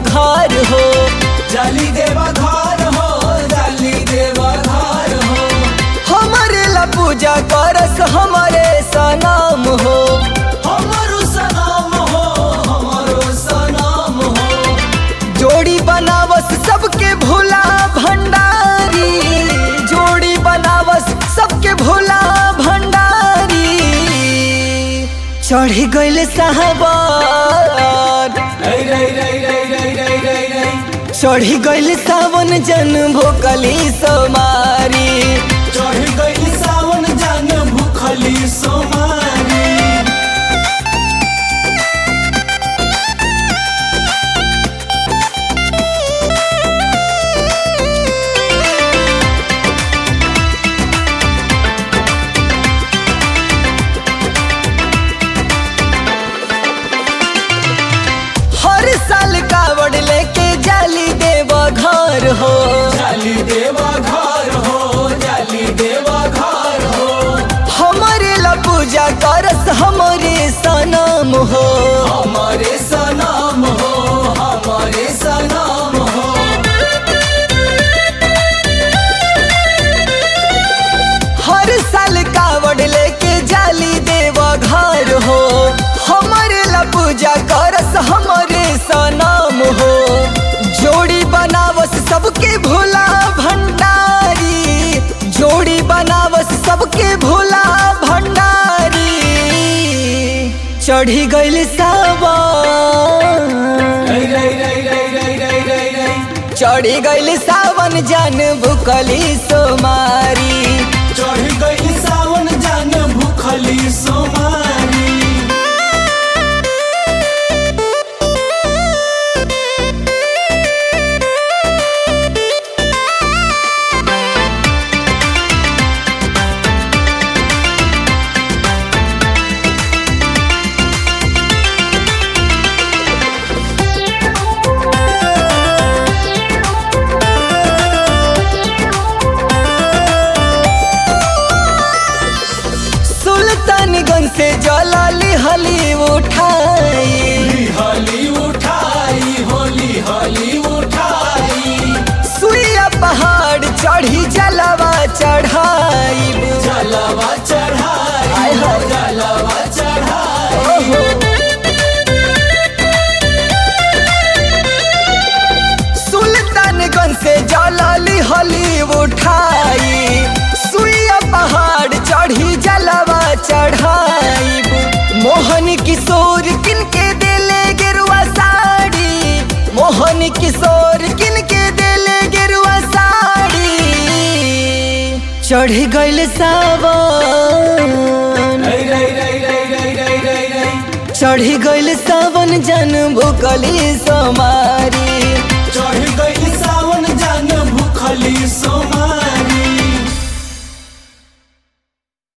घर हो जाली देवा घर हो जाली देवा घर हो हमारे ला पूजा करस हमारे सनाम हो हमारो सनाम हो हमारो सनाम हो जोड़ी बनावस सबके भोला भंडारी जोड़ी बनावस सबके भोला भंडारी चढ़ गइल साहबान रई रई रई रई रई रई रई रई चढ़ गइल सावन जन भोकली सोमारी चढ़ गई सावन जान भूखली सोमारी हर साल कावड़ लेके जाली देव घर हो जाली देवा घर हो जाली देवा घर हो हमारे ला पूजा करस हमारे सनाम हो हमारे सनाम हो हमारे सनाम हो हर साल कावड़ लेके जाली देव घर हो हमारे ला पूजा करस हमारे सनाम हो जोड़ी बनावस सबके भोला भंडारी जोड़ी बनावस सबके भोला भंडारी चढ़ी गइल सावन रई रई रई रई रई रई रई रई चढ़ी गइल सावन जान भुकली सोमारी चढ़ गई सावन जान भूखली सोमारी सुल्तानगंज से जलाली हली उठाई हली उठाई होली हली उठाई सुइया पहाड़ चढ़ी जलवा चढ़ाई जलवा चढ़ाई हाय हाय। जलवा चढ़ाई सुल्तानगंज से जलाली हली उठाई सुइया पहाड़ चढ़ी जलवा चढ़ाई मोहन किशोर किनके देले गेरुआ साड़ी मोहन किशोर किनके देले गेरुआ साड़ी चढ़ गइल सावन रई रई रई रई रई रई रई रई चढ़ गइल सावन जन भुकली सोमारी चढ़ गई सावन जान भूखली सोमारी